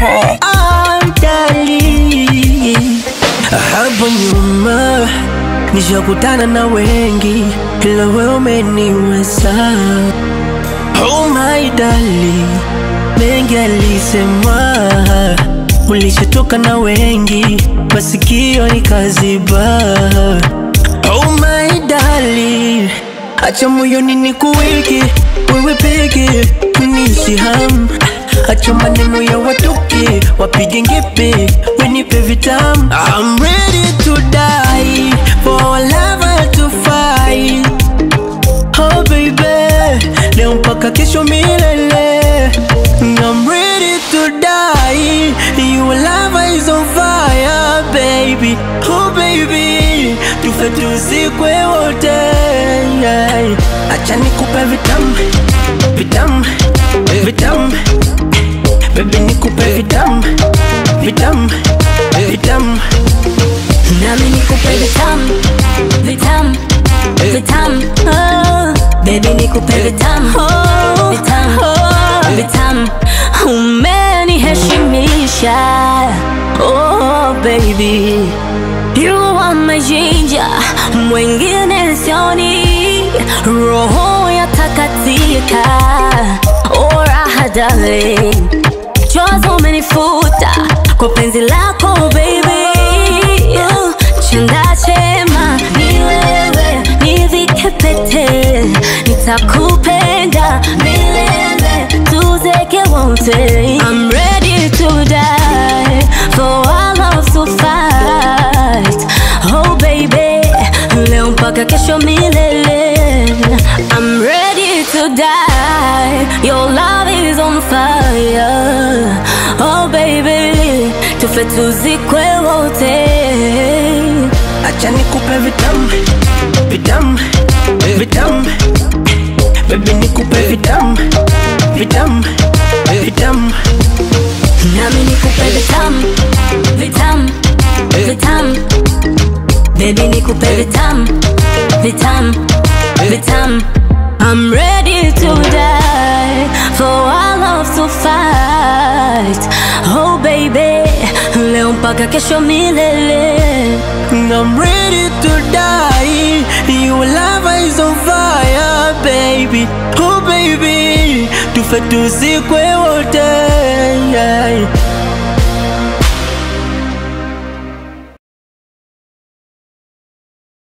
Ajali hapo nyuma nishakutana na wengi, ila wewe umeniweza. Oh my darling, mengi alisemwa, ulishatoka na wengi, masikio nikaziba. Oh my darling, acha moyoni nikuweke wewe peke, niishi hamu Acha maneno ya watoke wapige ngepe, wenipe vitamu. I'm ready to die for our lover to fight. Oh baby, leo mpaka kesho milele. I'm ready to die. Your love is on fire, baby. Oh baby, tufe tuzikwe wote. Yeah. Acha nikupe vitamu, vitamu, vitamu. Baby nikupe vitamu, vitamu, vitamu. Nami nikupe vitamu, vitamu, vitamu. Oh, baby nikupe vitamu, vitamu, vitamu. Umeniheshimisha, oh baby. You are my ginger, mwingine sioni. Roho ya takatika, oh raha darling. Chozi umenifuta kwa penzi lako baby. Uh, Chanda chema ni wewe, nivike pete, nitakupenda milele, tuzeke wote. I'm ready to die for our love to fight. Oh baby, leo mpaka kesho milele. I'm ready to die. Your love is on fire. Oh baby, tufe tuzikwe wote. Acha nikupe vitamu, vitamu, vitamu. Baby nikupe vitamu, vitamu, vitamu. Nami nikupe vitamu, vitamu, vitamu. Baby nikupe vitamu, vitamu, vitamu. I'm ready to die for our love to fight. Oh baby, leo mpaka kesho milele. I'm ready to die. Your love is on fire, baby. Oh baby, tufe tuzikwe wote.